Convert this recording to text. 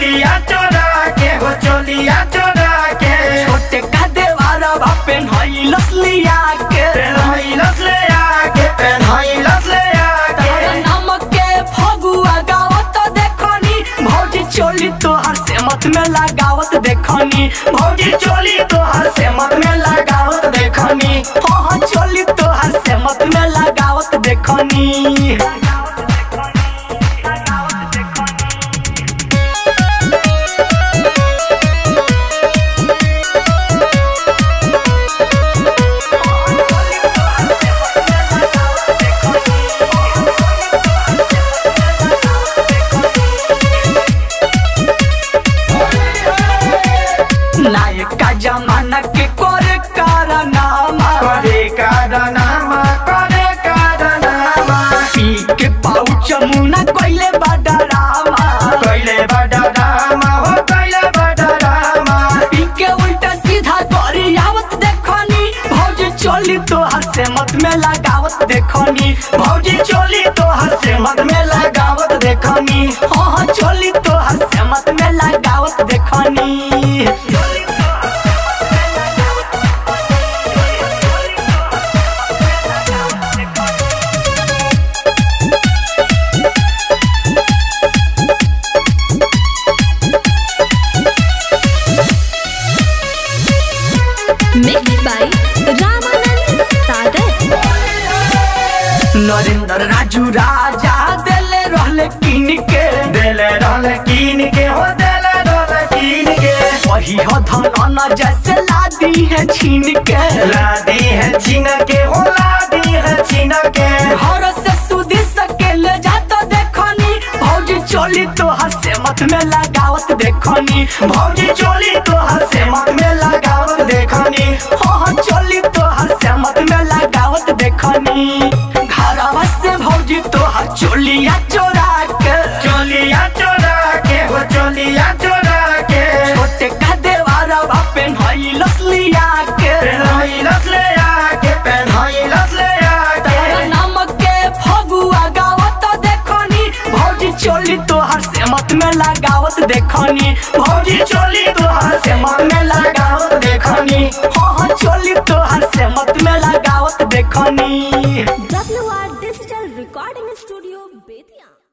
चोलिया चोरा के हो चोलिया चोरा के छोटे का देवारा बापे नई लसलिया के पेन्हाइलस ले आके पेन्हाइलस ले आके तारा नामक के फगुआ गावत देखनी भौजी चोली तोहर से मत में लगावत देखनी भौजी चोली तोहर से मत में लगावत देखनी हाँ हाँ चोली तोहर से मत में लगावत देखनी नायक का जमाना के करे कारनामा करे कारनामा करे कारनामा पी के पाउच मुना कोइले बड़ा रामा कैले बड़ा रामा हो कैले बड़ा रामा पी के उल्टा सीधा करी आवत देखनी भौजी चोली तोहर से मत में लगावत देखनी भौजी चोली तोहर से मत में लगावत देखनी हाँ हाँ चोली तोहर से मत में लगावत देखनी Mixed by Ramanand Sagar. Narendra Raju राजा दिले रहले किन के देले रहल कीन के हो देले रहल कीन के वही हो धन जैसे लादी है छीन के लादी है छीन के हो लादी है छीन के घर से सुधी सके ले जाता देखनी भौजी चोली तोहर से मत में लगावत देखनी भौजी चोली तोहर से मत में लगावत देखनी हाँ हाँ चोली तोहर से मत में लगावत देखनी घरवा से भौजी तोहर चोलिया चोरा के चोलिया चोरा के हो चोलिया चोरा के छोटे का देवारा बापे नई लसलिया के पेन्हाइलस ले आके पेन्हाइलस ले आके तारा नामक के फगुआ गावत देखनी भौजी चोली तोहर से मत में लगावत देखनी भौजी चोली तोहर से मत में लगावत देखनी हाँ हाँ चोली तोहर से मत में लगावत देखनी WR Digital Recording Studio, Bethian.